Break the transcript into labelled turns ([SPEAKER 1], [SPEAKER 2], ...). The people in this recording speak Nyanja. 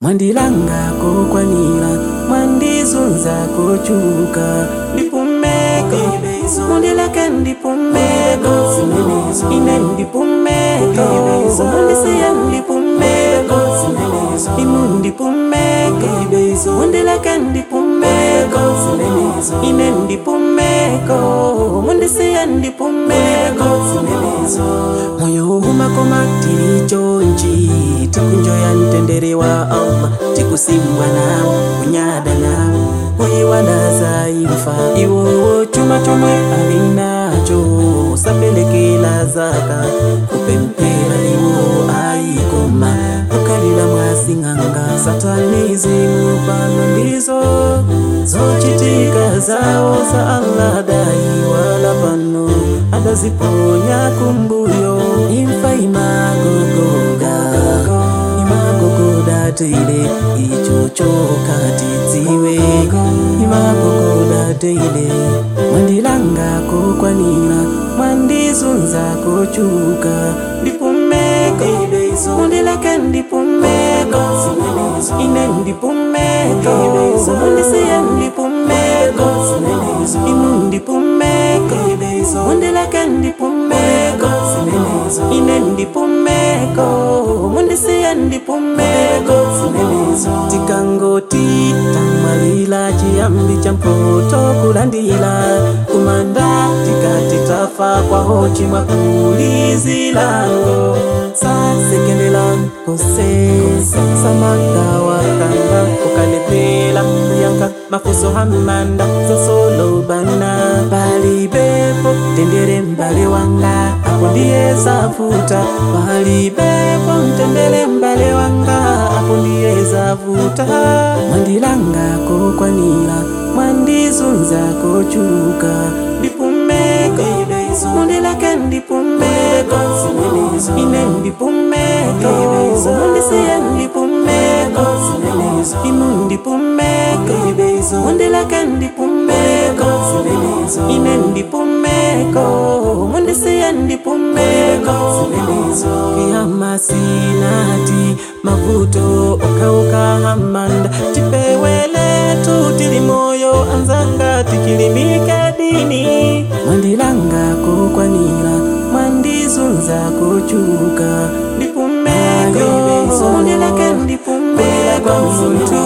[SPEAKER 1] mwandilanga kokwanira mwandizunza kochuka ndipumeko mundileke ndipumeko ine ndipumeko mundisiya ndipumeko inu ndipumeko mundileke ndipumeko ine ndipumeko mundisiya ndipumeko moyo umakoma tili chonchi tikunjoya mtendere wa allah tikusimbwa nawo kunyada nawo kuyiwalaza imfa iwowo chuma chomwe alinacho sapelekela zaka kupempera iwo ayikoma kukalila mwasing'anga satanizimu pano ndizo zochitika zawo za allah dai wala pano adaziponya kumbuyo imfa imagogoga imagogoda teile icho chokatidziwe imagogoda teile mwandilanga kokwanira mwandizunza kochuka ndipumeko mundileke ndipumeko ine ndipumeko mundisiye ndipumeko inu ndipumeko mundileke ndipumeko ine ndipumeko mundisiye ndipumeko tikangoti tamwalila chiyambi cha mpoto kulandila kumanda tikati tafa kwaho chimwa kulizilango sasekendela kose samakawa kanda kukalepela kuyanka mafuso hamanda zasolobana palibepo tendere mbale wanga apo ndiye zavuta palibepo mtendere mbale wanga apo ndiye zavuta mwandilanga kokwanira mwandizunza kochuka ndipumeko mundileke ndipumeko ine ndipumeko mundisiye ndipumeko inu ndipumeko mundileke ndipumeko ine ndipumeko mundisiye ndipumeko kiyama sinati mavuto okauka hamanda tipewele tutili moyo anzanga tikilimike dini mwandilanga kokwanira mwandizunza kochuka ndipumeko mundileke ndipumeko muntu